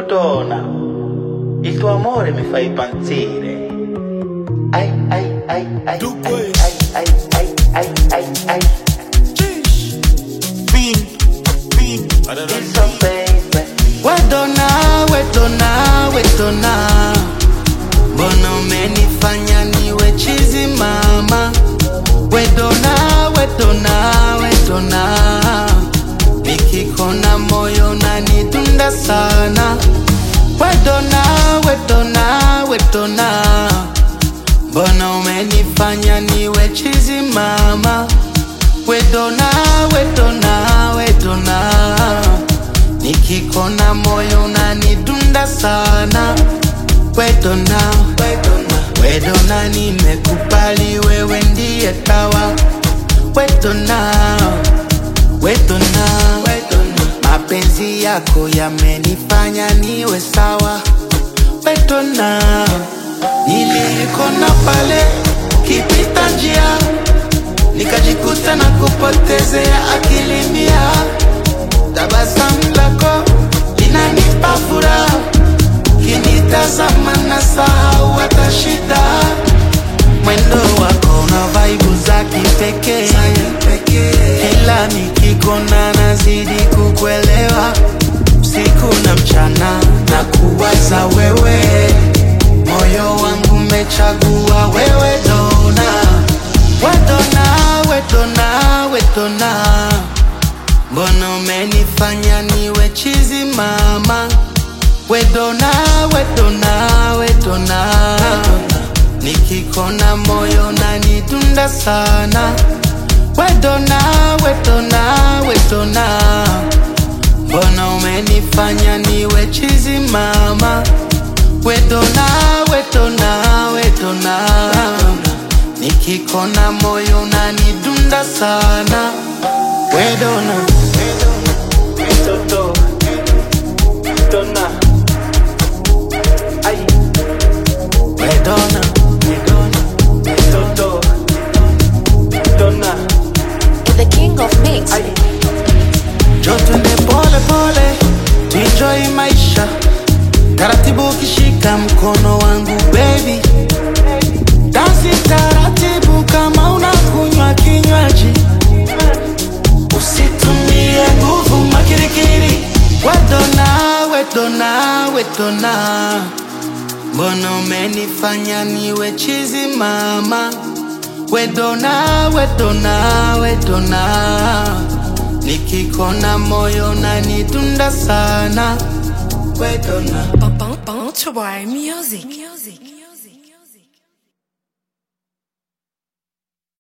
donna, il tuo amore mi fa impazzire. Ai ai ai ai Dunque. ai ai ai ai ai ai Fin, fin, It's so baby. Wedona, wedona, wedona, mbona umenifanya niwe chizi mama? Wedona, wedona, wedona, nikikona moyo nanidunda sana. Wedona, wedona, wedona, mbona umenifanya niwe chizi mama? Wedona, wedona, wedona Nikikona moyo unanidunda sana Wedona, wedona, wedona Nimekubali wewe ndiye tawa Wedona, wedona, wedona Mapenzi yako yamenifanya niwe sawa Wedona, nilikona pale kipita njia nikajikuta na kupotezea akili mia. Tabasamu lako linanipa furaha, kinitazama na sahau hata shida. Mwendo wako na vaibu za kipekee, kila nikikona nazidi kukuelewa, usiku na mchana na kuwaza wewe, moyo wangu umechagua wewe dona Wedona, wedona, wedona, mbona umenifanya niwe chizi mama? Wedona, wedona, wedona, nikikona moyo nanidunda sana. Wedona, wedona, wedona, mbona umenifanya niwe chizi mama? Wedona, wedona, wedona, nikikona moyo unanidunda sana. Wedona, Toto, donna. Ai, wedona, wedona, Toto, donna. The king of mix. Ai, jo twende pole pole, tuenjoy maisha taratibu, ukishika mkono wangu baby, dansi taratibu kama unakunywa kinywaji, usitumie nguvu makirikiri. Wedona, wedona, wedona, mbona umenifanya niwe chizi mama? Wedona, wedona, wedona, nikikona moyo nanidunda sana. Wedona. Bounce Music.